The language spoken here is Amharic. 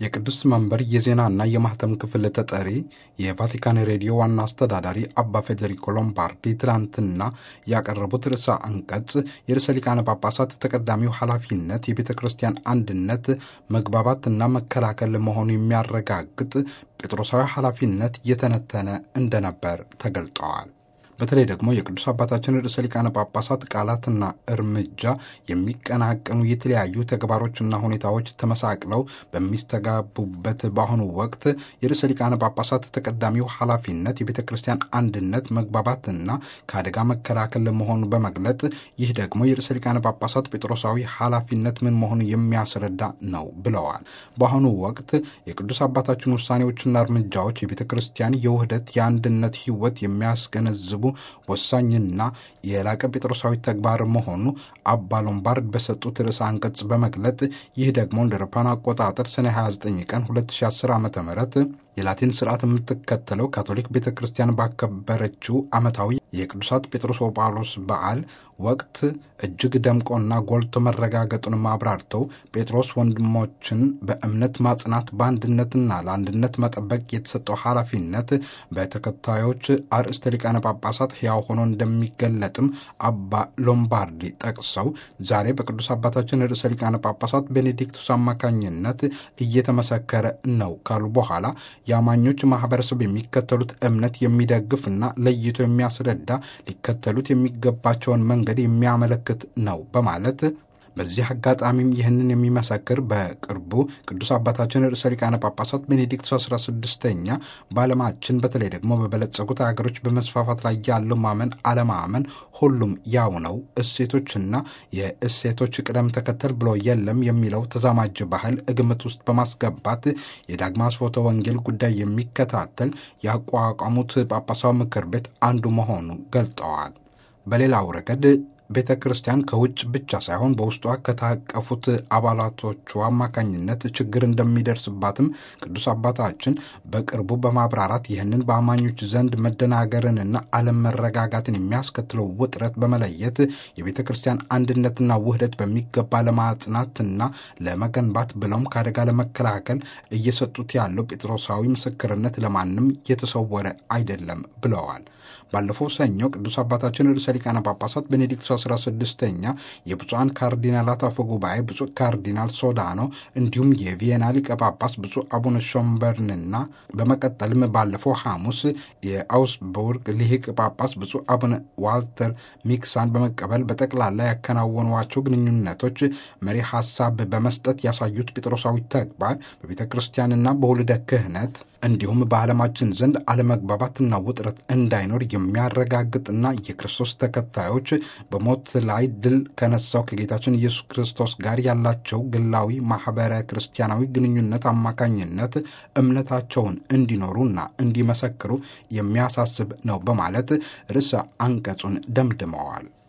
የቅዱስ መንበር የዜናና የማህተም ክፍል ተጠሪ የቫቲካን ሬዲዮ ዋና አስተዳዳሪ አባ ፌዴሪኮ ሎምባርዲ ትላንትና ያቀረቡት ርዕሰ አንቀጽ የርዕሰ ሊቃነ ጳጳሳት ተቀዳሚው ኃላፊነት የቤተ ክርስቲያን አንድነት መግባባትና መከላከል መሆኑ የሚያረጋግጥ ጴጥሮሳዊ ኃላፊነት እየተነተነ እንደነበር ተገልጠዋል። በተለይ ደግሞ የቅዱስ አባታችን ርዕሰ ሊቃነ ጳጳሳት ቃላትና እርምጃ የሚቀናቀኑ የተለያዩ ተግባሮችና ሁኔታዎች ተመሳቅለው በሚስተጋቡበት በአሁኑ ወቅት የርዕሰ ሊቃነ ጳጳሳት ተቀዳሚው ኃላፊነት የቤተ ክርስቲያን አንድነት መግባባትና ከአደጋ መከላከል መሆኑ በመግለጥ ይህ ደግሞ የርዕሰ ሊቃነ ጳጳሳት ጴጥሮሳዊ ኃላፊነት ምን መሆኑ የሚያስረዳ ነው ብለዋል። በአሁኑ ወቅት የቅዱስ አባታችን ውሳኔዎችና እርምጃዎች የቤተ ክርስቲያን የውህደት የአንድነት ሕይወት የሚያስገነዝቡ ወሳኝና የላቀ ጴጥሮሳዊ ተግባር መሆኑ አባ ሎምባርድ በሰጡት ርዕሰ አንቀጽ በመግለጥ ይህ ደግሞ እንደ አውሮፓውያን አቆጣጠር ሰኔ 29 ቀን 2010 ዓ ም የላቲን ስርዓት የምትከተለው ካቶሊክ ቤተ ክርስቲያን ባከበረችው ዓመታዊ የቅዱሳት ጴጥሮስ ጳውሎስ በዓል ወቅት እጅግ ደምቆና ጎልቶ መረጋገጡንም አብራርተው ጴጥሮስ ወንድሞችን በእምነት ማጽናት በአንድነትና ለአንድነት መጠበቅ የተሰጠው ኃላፊነት በተከታዮች አርእስተ ሊቃነ ጳጳሳት ሕያው ሆኖ እንደሚገለጥም አባ ሎምባርዲ ጠቅሰው ዛሬ በቅዱስ አባታችን ርዕሰ ሊቃነ ጳጳሳት ቤኔዲክቱስ አማካኝነት እየተመሰከረ ነው ካሉ በኋላ የአማኞች ማህበረሰብ የሚከተሉት እምነት የሚደግፍና ለይቶ የሚያስረዳ ሊከተሉት የሚገባቸውን መንገድ የሚያመለክት ነው በማለት በዚህ አጋጣሚም ይህንን የሚመሰክር በቅርቡ ቅዱስ አባታችን ርዕሰ ሊቃነ ጳጳሳት ቤኔዲክቱስ 16ኛ በዓለማችን በተለይ ደግሞ በበለጸጉት ሀገሮች በመስፋፋት ላይ ያለው ማመን አለማመን ሁሉም ያው ነው፣ እሴቶችና የእሴቶች ቅደም ተከተል ብሎ የለም የሚለው ተዛማጅ ባህል ግምት ውስጥ በማስገባት የዳግማ ስርወተ ወንጌል ጉዳይ የሚከታተል ያቋቋሙት ጳጳሳዊ ምክር ቤት አንዱ መሆኑ ገልጠዋል። በሌላው ረገድ ቤተ ክርስቲያን ከውጭ ብቻ ሳይሆን በውስጧ ከታቀፉት አባላቶቿ አማካኝነት ችግር እንደሚደርስባትም ቅዱስ አባታችን በቅርቡ በማብራራት ይህንን በአማኞች ዘንድ መደናገርንና አለመረጋጋትን የሚያስከትለው ውጥረት በመለየት የቤተ ክርስቲያን አንድነትና ውህደት በሚገባ ለማጽናትና ለመገንባት ብለውም ከአደጋ ለመከላከል እየሰጡት ያለው ጴጥሮሳዊ ምስክርነት ለማንም የተሰወረ አይደለም ብለዋል። ባለፈው ሰኞ ቅዱስ አባታችን ርዕሰ ሊቃነ ጳጳሳት ቤኔዲክቱ 16ኛ የብፁዓን ካርዲናላት አፈ ጉባኤ ብፁዕ ካርዲናል ሶዳኖ እንዲሁም የቪየና ሊቀ ጳጳስ ብፁዕ አቡነ ሾምበርንና በመቀጠልም ባለፈው ሐሙስ የአውስቡርግ ሊሂቅ ጳጳስ ብፁዕ አቡነ ዋልተር ሚክሳን በመቀበል በጠቅላላ ያከናወኗቸው ግንኙነቶች መሪ ሐሳብ በመስጠት ያሳዩት ጴጥሮሳዊ ተግባር በቤተ ክርስቲያንና በውልደ ክህነት እንዲሁም በዓለማችን ዘንድ አለመግባባትና ውጥረት እንዳይኖር የሚያረጋግጥና የክርስቶስ ተከታዮች በሞት ላይ ድል ከነሳው ከጌታችን ኢየሱስ ክርስቶስ ጋር ያላቸው ግላዊ ማኅበረ ክርስቲያናዊ ግንኙነት አማካኝነት እምነታቸውን እንዲኖሩና እንዲመሰክሩ የሚያሳስብ ነው በማለት ርዕሰ አንቀጹን ደምድመዋል።